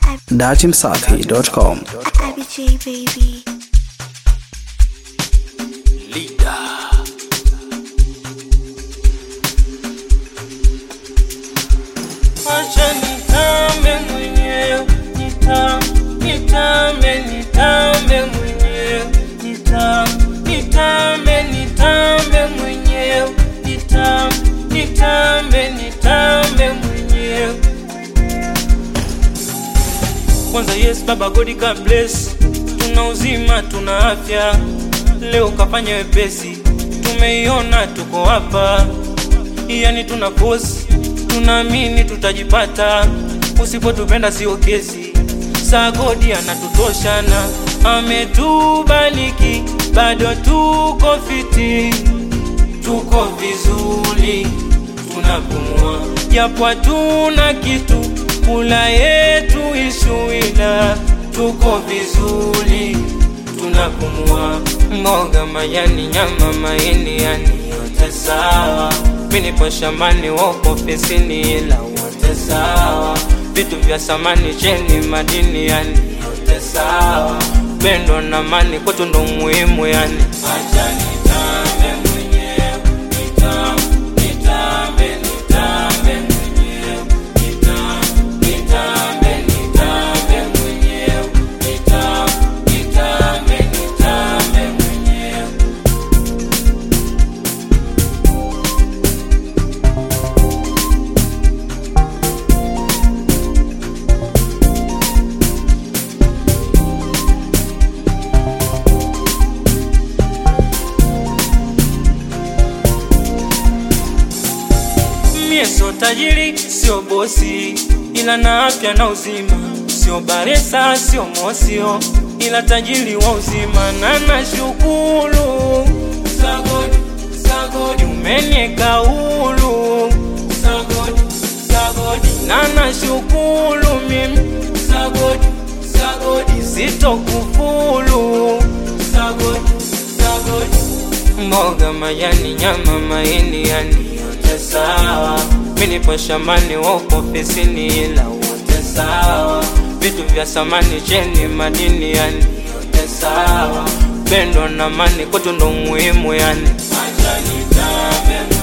datimsafi.com. IBJ baby. Acha nitambe mwenyewe, nitam, nitambe, nitambe mwenyewe, nitam, nitambe, nitambe mwenyewe, nitam, nitambe, nitambe mwenyewe. Kwanza yes baba God ka bless, tuna uzima, tuna afya, leo kafanya wepesi, tumeiona tuko hapa yani tuna kosi, tunaamini tutajipata, usipotupenda sio kesi. Saa godi anatutoshana, ametubariki, bado tuko fiti, tuko vizuri, tunapumua japo hatuna kitu, kula yetu ishuila, tuko vizuri, tunapumua mboga, majani, nyama, maini, yani yote sawa. Mimi nipo shambani, wako ofisini, ila wote sawa. Vitu vya samani, cheni, madini, yani yote sawa. Pendo na amani kwetu ndo muhimu, yani acha nitambe mwenyewe, nitam, nitambe, nitambe mwenyewe, nitam, nitambe, nitambe mwenyewe, nitam, nitambe, nitambe mwenyewe. Mie sio tajiri, sio bosi, ila na afya na uzima. Sio baresa, sio mosio, ila tajiri wa uzima. Na nashukuru sagodi, sagodi, umenieka huru sagodi, sagodi, na nashukuru mimi sagodi, sagodi, sitokufuru sagodi, sagodi mboga, majani, nyama, maini, yani yote sawa. Mimi nipo shambani, wako ofisini, ila wote sawa. Vitu vya samani, cheni, madini, yani yote sawa. Pendo na amani kwetu ndo muhimu, yani acha nitambe